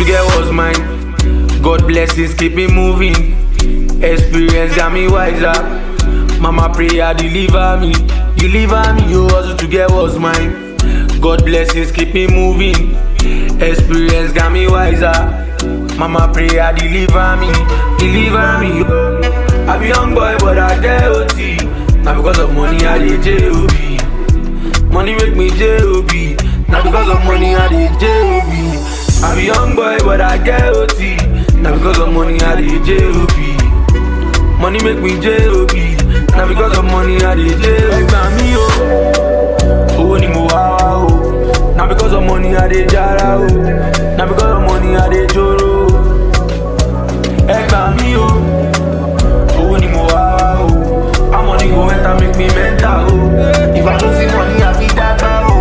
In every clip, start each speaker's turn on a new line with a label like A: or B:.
A: to get what's mine. God blessings keep me moving. Experience got me wiser. Mama prayer deliver me, deliver me. You hustle to get what's mine. God blessings keep me moving. Experience got me wiser. Mama prayer deliver me, deliver me. yo. I be young boy but I get OT. Now because of money I dey J.O.B. Money make me J.O.B. Now because of money I dey J.O.B. I be young boy but I get OT. Now because of money I dey J.O.B. Money make me J.O.B. Now because of money I dey J.O.B. Ẹgbà mi o, owó ni mo wá wá o. Now because of money I dey jara o. Now because of money I dey joro o. Ẹgbà mi o, owó ni mo wá wá o. How money go enter make me mental o. If I no see money I fit dagba o.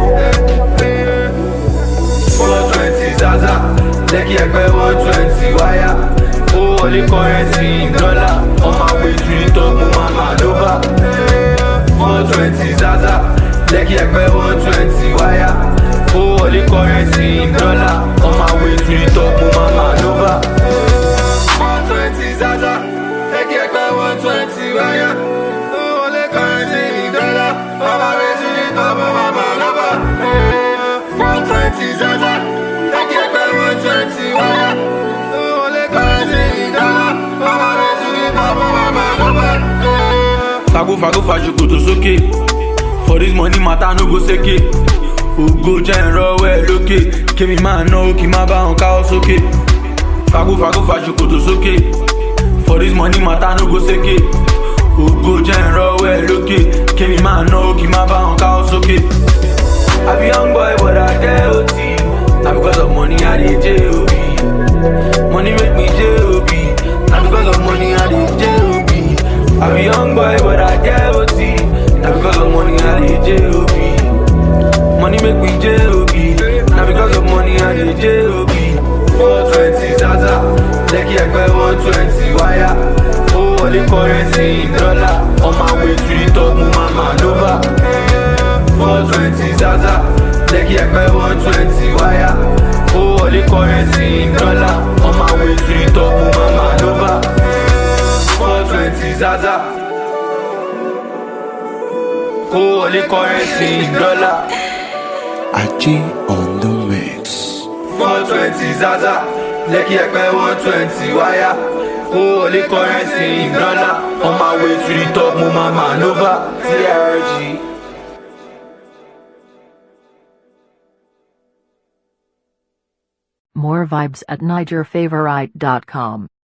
A: Four twenty zaza, lẹ́kì ẹgbẹ́ one twenty wáyà. Ó wọlé currency dọ́là, on my way to the top mo máa máa lóbà. Four twenty zaza, lẹ́kì ẹgbẹ́ one twenty wáyà. Ó wọlé currency dọ́là, on my way to the top mo máa máa lóbà. Four twenty zaza, lẹ́kì ẹgbẹ́ one twenty wáyà. Ó wọlé currency dọ́là, on my way to the top mo máa máa lóbà. Four twenty zaza, lẹ́kì ẹgbẹ́ one twenty wáyà. Ó wọlé currency dọ́là, on my way to the top mo máa máa lóbà. Fago fago fajukoto sókè. For this money matter no go seke. Ògo jẹ́ ìrọ̀wọ́ ẹ̀ lókè. Kémi máa ná ó kí má bá wọn káwọ́ sókè. Fago fago fajukoto sókè. For this money matter no go seke. Ògo jẹ́ ìrọ̀wọ́ ẹ̀ lókè. Kémi máa ná ó kí má bá wọn káwọ́ sókè. I be young boy but I get OT. Na because of money I dey J.O.B. Money make me J.O.B. Na because of money I dey J.O.B. I be young boy but I get OT. Na because of money I dey J.O.B. Money make me J.O.B. Na because of money I dey J.O.B. Four twenty zaza, lẹ́kì ẹgbẹ́ one twenty wáyà. Ó wọlé currency dọ́là, on my way to the top mo máa máa lóbà. Four twenty zaza, lẹ́kì ẹgbẹ́ one twenty wáyà. Ó wọlé currency dọ́là, on my way to the top mo máa máa lóbà. Four twenty zaza. Kó wọlé currency dọ́là.
B: Aji on the mix.
A: Four twenty zaza, lẹ́kì ẹgbẹ́ one twenty wáyà. Kó wọlé currency dọ́là. On my way to the top mo máa máa lóbà. TRG.
C: More vibes at NigerFavorite.com.